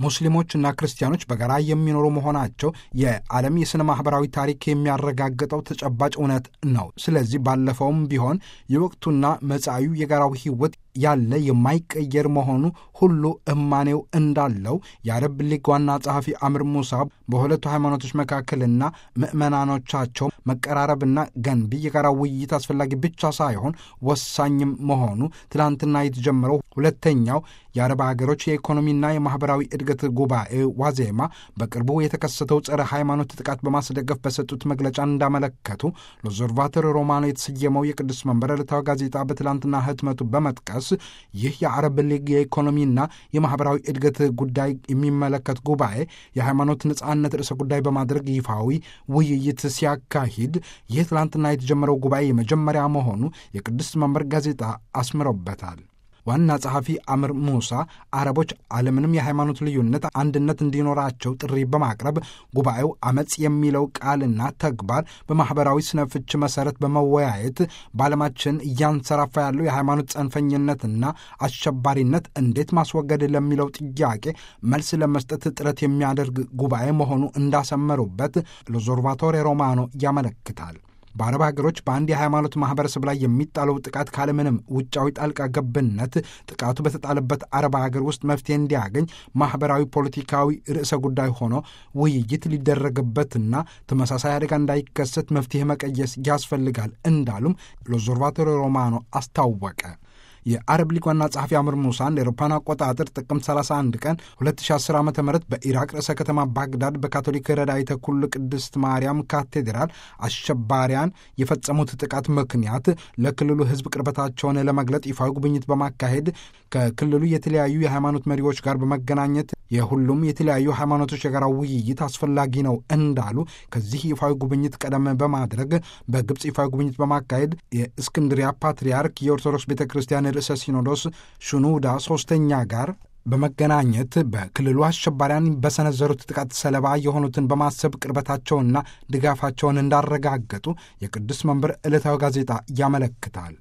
ሙስሊሞችና ክርስቲያኖች በጋራ የሚኖሩ መሆናቸው የዓለም የሥነ ማኅበራዊ ታሪክ የሚያረጋግጠው ተጨባጭ እውነት ነው። ስለዚህ ባለፈውም ቢሆን የወቅቱና መጻኢው የጋራው ሕይወት ያለ የማይቀየር መሆኑ ሁሉ እማኔው እንዳለው የአረብ ሊግ ዋና ጸሐፊ አምር ሙሳ በሁለቱ ሃይማኖቶች መካከልና ምዕመናኖቻቸው መቀራረብና ገንቢ የጋራ ውይይት አስፈላጊ ብቻ ሳይሆን ወሳኝም መሆኑ ትላንትና የተጀመረው ሁለተኛው የአረብ ሀገሮች የኢኮኖሚና የማኅበራዊ እድገት ጉባኤ ዋዜማ በቅርቡ የተከሰተው ጸረ ሃይማኖት ጥቃት በማስደገፍ በሰጡት መግለጫ እንዳመለከቱ ሎዘርቫተር ሮማኖ የተሰየመው የቅዱስ መንበር ዕለታዊ ጋዜጣ በትላንትና ህትመቱ በመጥቀስ ይህ የአረብ ሊግ የኢኮኖሚና የማኅበራዊ እድገት ጉዳይ የሚመለከት ጉባኤ የሃይማኖት ነጻነት ርዕሰ ጉዳይ በማድረግ ይፋዊ ውይይት ሲያካሂድ ይህ ትላንትና የተጀመረው ጉባኤ የመጀመሪያ መሆኑ የቅዱስ መንበር ጋዜጣ አስምሮበታል። ዋና ጸሐፊ አምር ሙሳ አረቦች አለምንም የሃይማኖት ልዩነት አንድነት እንዲኖራቸው ጥሪ በማቅረብ ጉባኤው አመፅ የሚለው ቃልና ተግባር በማኅበራዊ ስነ ፍች መሠረት በመወያየት በዓለማችን እያንሰራፋ ያለው የሃይማኖት ጸንፈኝነትና አሸባሪነት እንዴት ማስወገድ ለሚለው ጥያቄ መልስ ለመስጠት ጥረት የሚያደርግ ጉባኤ መሆኑ እንዳሰመሩበት ሎዞርቫቶሬ ሮማኖ ያመለክታል። በአረብ ሀገሮች በአንድ የሃይማኖት ማህበረሰብ ላይ የሚጣለው ጥቃት ካለምንም ውጫዊ ጣልቃ ገብነት ጥቃቱ በተጣለበት አረብ ሀገር ውስጥ መፍትሄ እንዲያገኝ ማህበራዊ፣ ፖለቲካዊ ርዕሰ ጉዳይ ሆኖ ውይይት ሊደረግበትና ተመሳሳይ አደጋ እንዳይከሰት መፍትሄ መቀየስ ያስፈልጋል እንዳሉም ሎዞርቫቶሪ ሮማኖ አስታወቀ። የአረብ ሊግ ዋና ጸሐፊ አምር ሙሳ እንደ አውሮፓውያን አቆጣጠር ጥቅምት 31 ቀን 2010 ዓ ም በኢራቅ ርዕሰ ከተማ ባግዳድ በካቶሊክ ረዳኢተ ኩሉ ቅድስት ማርያም ካቴድራል አሸባሪያን የፈጸሙት ጥቃት ምክንያት ለክልሉ ሕዝብ ቅርበታቸውን ለመግለጥ ይፋዊ ጉብኝት በማካሄድ ከክልሉ የተለያዩ የሃይማኖት መሪዎች ጋር በመገናኘት የሁሉም የተለያዩ ሃይማኖቶች የጋራ ውይይት አስፈላጊ ነው እንዳሉ ከዚህ ይፋዊ ጉብኝት ቀደም በማድረግ በግብፅ ይፋዊ ጉብኝት በማካሄድ የእስክንድሪያ ፓትርያርክ የኦርቶዶክስ ቤተ ክርስቲያን ርዕሰ ሲኖዶስ ሹኑዳ ሶስተኛ ጋር በመገናኘት በክልሉ አሸባሪያን በሰነዘሩት ጥቃት ሰለባ የሆኑትን በማሰብ ቅርበታቸውንና ድጋፋቸውን እንዳረጋገጡ የቅዱስ መንበር ዕለታዊ ጋዜጣ ያመለክታል።